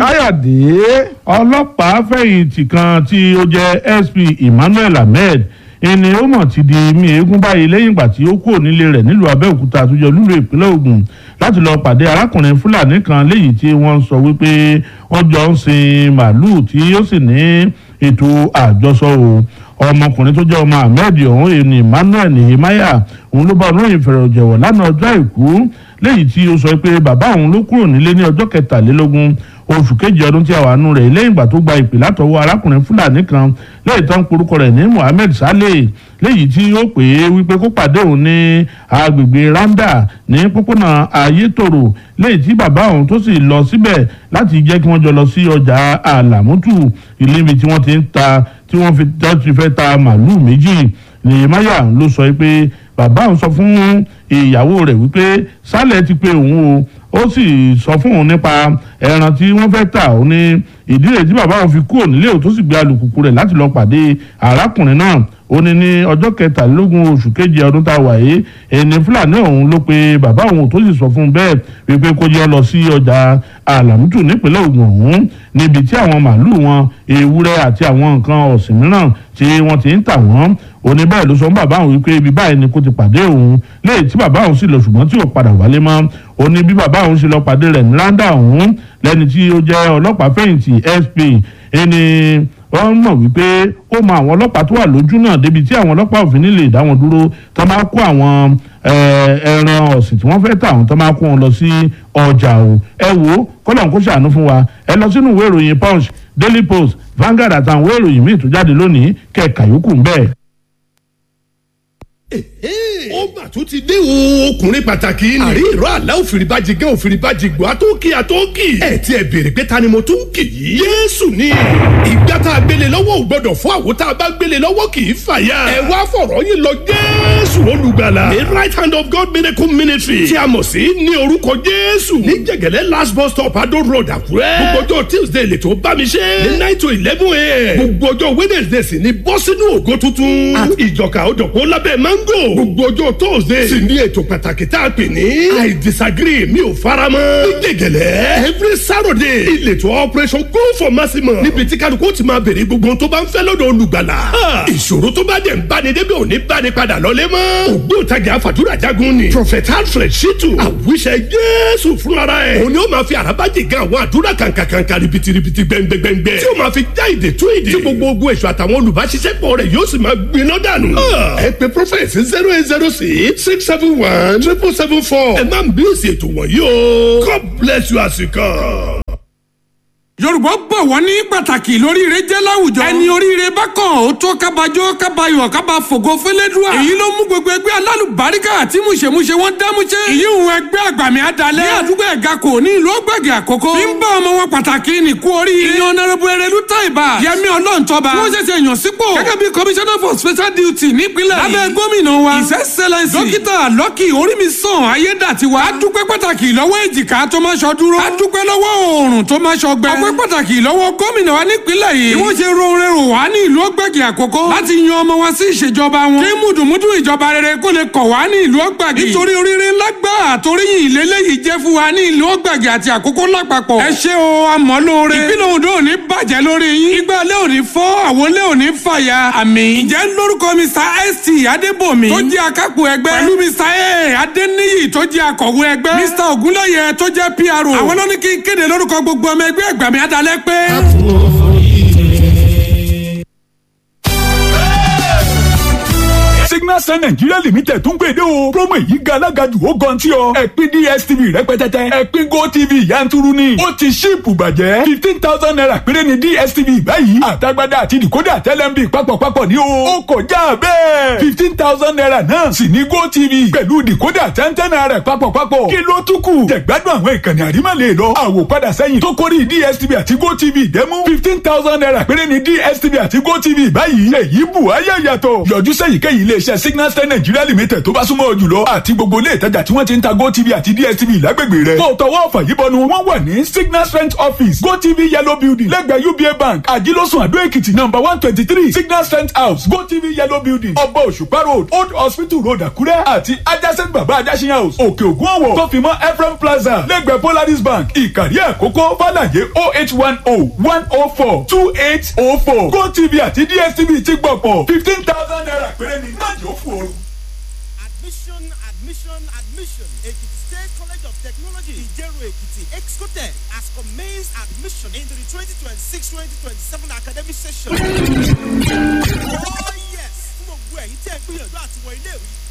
káyọ̀dé ọlọ́pàá fẹ̀yìntì kan tí ó jẹ́ sp emmanuel ahmed ẹni ó mọ̀ ti di mí eégún báyìí lẹ́yìn ìgbà tí ó kúrò nílé rẹ̀ nílùú abẹ́òkúta àtúnjọ lúlù ìpínlẹ̀ ògùn láti lọ pàdé arákùnrin fúlàní kan léyìí tí wọ́n sọ wípé wọ́n jọ ń sin màálùú tí ó sì ní ètò àjọsọ o ọmọkùnrin tó jẹ́ ọmọ ahmed ọ̀hún ẹni emmanuel nehemiah òun ló bá olóyìn fẹ̀rẹ̀ jẹ̀wọ̀ lánàá ọjọ́ àìkú léyìí tí ó sọ pé bàbá òun ló kúrò nílé ní ọjọ́ kẹtàlélógún oṣù kejì ọdún tí a wà nù rẹ̀ lẹ́yìn ìgbà tó gba ìpè látọwọ́ arákùnrin fúlàní kan lẹ́yìn tó ń porúkọ rẹ̀ ní mohammed saleh léyìí tí ó pè é wípé kó pàdé òun ní agbègbè randa ní pópónà ayétòrò léyìí tí bàbá òun tó sì lọ síbẹ̀ láti jẹ́ kí wọ́n jọ lọ sí ọjà àlàmútù ìlú ibi tí wọ́n ti ń ta tí wọ́n fi ti fẹ́ ta màálùú méjì nìyẹmáyà ló sọ pé bàbá òun sọ fún ìyàwó rẹ̀ wípé sálẹ̀ ti pé òun o ó sì sọ fún òun nípa ẹran tí wọ́n fẹ́ tà ó ní ìdí rẹ̀ tí bàbá òun fi kúrò nílé ò tó sì gbé alùpùpù rẹ̀ láti lọ pàdé arákùnrin náà ó ní ní ọjọ́ kẹtàlélógún oṣù keje ọdún tá a wà yìí ẹni fúlàní ọ̀hún ló pe bàbá òun tó sì sọ fún un bẹ́ẹ̀ wípé kó yọ lọ sí ọjà àlàmútù nípínlẹ̀ ògùn ọ̀hún níbi tí àwọn màálùú wọn ewúrẹ́ àti àwọn nǹkan ọ̀sìn mìíràn tí wọ́n ti ń tà wọ́n òní báyìí ló sọ fún bàbá òun wípé ibi báyìí ni kò ti pàdé òun léyìí tí bàbá òun sì lọ ṣùgbọ́n tí ò padà wálé mọ́ òní bí bàbá òun sì lọ pàdé rẹ̀ ní randa òun lẹ́ni tí ó jẹ́ ọlọ́pàá fẹ̀yìntì sp ẹni wọ́n mọ̀ wípé ó mọ àwọn ọlọ́pàá tó wà lójú náà débi tí àwọn ọlọ́pàá òfin nílè dá wọn dúró tó máa kó àwọn ẹran ọ̀sìn tí wọ́n fẹ́ tà wọ́n tó máa kó wọn lọ sí ọjà o ẹ wo kọ́lọ̀ kó ṣàánú fún wa ẹ lọ sínú ìwé ìròyìn punch daily post Vanguard àtàwọn ìwé ìròyìn míì tó jáde lónìí kẹ̀ka yòókù ń bẹ́ẹ̀ ó mà tún ti dé o ọkùnrin pàtàkì ni. àrí ìró àlá òfìrìbàjì gán òfìrìbàjì gbọ́ àtọ́kì àtọ́kì. ẹ ti ẹ béèrè pé ta ni mo tún kì í. yéésù ni ìgbà tá a gbélé lọ́wọ́ ò gbọ́dọ̀ fún àwo tá a bá gbélé lọ́wọ́ kì í fàya. ẹ wá fọ̀rọ̀ yín lọ jésù olùgbàlà. the right hand of God miracle ministry tí a mọ̀ sí ní orúkọ jésù. ní jẹ̀gẹ̀lẹ́ last bus stop adó road àkúrẹ́. gbogbo ọjọ́ tuesday lè tó bá mi ṣe. ní nine to eleven a.m. gbogbo ọjọ́ wednesday sì ni bọ́ sínú ògo tuntun. àti ìjọka òdòpó lábẹ́ mango. gbogbo ọjọ́ thursday sì ní ètò pàtàkì tá a pè ní. i disagree mi ò fara mọ́. ní gègèlè every saturday ìletò operation go for maximum. níbi tí kálukú ti máa béèrè gbogbo tó bá ń fẹ́ lọ́dọ̀ olùgbàlà. ìṣòro tó bá dẹ̀ ń báni débi òní báni padà lọ́lé mọ́. ògbóǹtagì àfàdúrà jagun ni. prophet alfred shitu àwíṣẹ jésù fúnra ẹ̀. òní ó máa fi àràbájì gan àwọn àdúrà kàǹkàǹkà ribitiribi gbẹngbẹngbẹ. tí ó máa fi já ìdè tú ìdè. tí gbogbo ogun èso àtàwọn olùbáṣiṣẹ́pọ̀ rẹ̀ yóò sì máa gbiná dànù. ẹ pe prophet zero eight zero six six seven one triple seven four. ẹ máa ń bí èsì ètò wọ̀nyí o. God bless you as you come yorùbá bọ̀ wọ́n ní pàtàkì lóríire jẹ́ láwùjọ. ẹni oríire bá kàn ó tó kábàjọ́ kábàyọ̀ kábà fògo fẹlẹ́dùà. èyí ló mú gbogbo ẹgbẹ́ alálùbáríkà àti mùṣemúṣe wọn dámúṣe. èyí ń ẹgbẹ́ àgbàmì àdàlẹ́. ní àdúgbò ẹ̀ga kò ní ìlú ọgbẹ̀gẹ̀ àkókò. bí ń bá ọmọ wọn pàtàkì ní kú oríire. ìyẹn ọ̀nàrẹ́bù ẹrẹ́lú táìbà. yẹmi ọlọ́ntọ́ba. wọ́n ṣẹ̀ṣẹ̀ yàn sípò. gẹ́gẹ́ bí commissioner for special duty nípínlẹ̀ yìí. lábẹ́ gómìnà wa. his excellence. dókítà lọ́kì orímisàn ayédàtiwa. a dúpẹ́ pàtàkì lọ́wọ́ èjìká tó máa ṣọ dúró. a dúpẹ́ lọ́wọ́ oòrùn tó máa ṣọ gbẹ. ọpẹ́ pàtàkì lọ́wọ́ gómìnà wa nípínlẹ̀ yìí. bí wọ́n ṣe roore rò wá ní ìlú ọgbàgì àkókò. láti yan ọmọ wa sí ìṣèjọba wọn. kí mùdùmùdù ìjọba rere kó lè kọ̀ wá ní ìlú ọgbàgì. nítorí oríire ńlá gbà àtòríyìn ìlélẹ́yìí jẹ́ fún wa ní ìlú ọgbàgì àti àkókò lápapọ̀. ẹ ṣé o àmọ́ lóore. ìpínlẹ̀ Ondo ò ní bàjẹ́ lórí yín. igbá ilé ò ní fọ́ àwọn ilé ò ní fàya. àmín. ǹjẹ́ lórúkọ Mr st adébòmí tó jẹ́ akápò ẹgbẹ́. pẹ̀lú Mr a adéníyì tó jẹ́ akọ̀wé ẹgbẹ́. Mr ògúnlẹ̀yẹ tó jẹ́ PRO. àwọn ló ní kí n kéde lórúkọ gbogbo ọmọ ẹgbẹ́ ẹgbàmí adalẹ́ pé. signal sun nigeria limited tún gbèdé o promo èyí ga alágàjù ó gan tí ọ ẹ̀pin dstv rẹpẹtẹtẹ ẹ̀pin gotv yanturu ni ó ti ṣíìpù bàjẹ́ fifteen thousand naira péré ni dstv báyìí àtagbádá àti decoder tẹlẹmbi papọ̀papọ̀ ní o ó kọjá bẹ́ẹ̀ fifteen thousand naira náà sì ní gotv pẹ̀lú decoder tẹ́ntẹ́n naira papọ̀papọ̀ kí ló tún kù jẹ̀gbádùn àwọn ìkànnì àrímọ̀lẹ̀ lọ àwòpadà sẹ́yìn tó kórì dstv àti gotv dẹ́mú fifteen thousand naira péré ni dstv àti gotv báyìí èyí bù ayé yàtọ̀ yọjú sẹ́yìn kẹ́yìn iléeṣẹ́ iléeṣẹ́ signal star nigeria limited tó bá súnmọ́ ọ jùlọ àti gbogbo ilé ìtajà tí wọ́n ti ń ta gotv àti dstv lágbègbè rẹ̀ tó tọwọ́ ọ̀fà yìí bọnu wọ́n wà ní signal strength office gotv yellow building lẹ́gbẹ̀ẹ́ uba bank àjílọ́sùn àdó èkìtì number one twenty three signal strength house gotv yellow building ọba òṣùpá road old hospital road àkúrẹ́ àti adjacent baba ajásin house òkè ògùn ọ̀wọ̀ tó fi mọ́ ephraim plaza lẹ́gbẹ̀ẹ́ polaris bank ìkàrí àkókò fàlàyé oh eight one oh one oh four two eight oh four gotv àti dstv ti gbọ̀pọ̀ fifteen thousand naira péré ni májò fún ooru. Admission, admission, admission. Ekiti State College of Technology, Ijeru Ekiti, Excotec has commenced admission into the 2026-2027 academic session. oh yes! Fún gbogbo ẹ̀yin tí ẹ gbìyànjú àti wọ ilé ìwé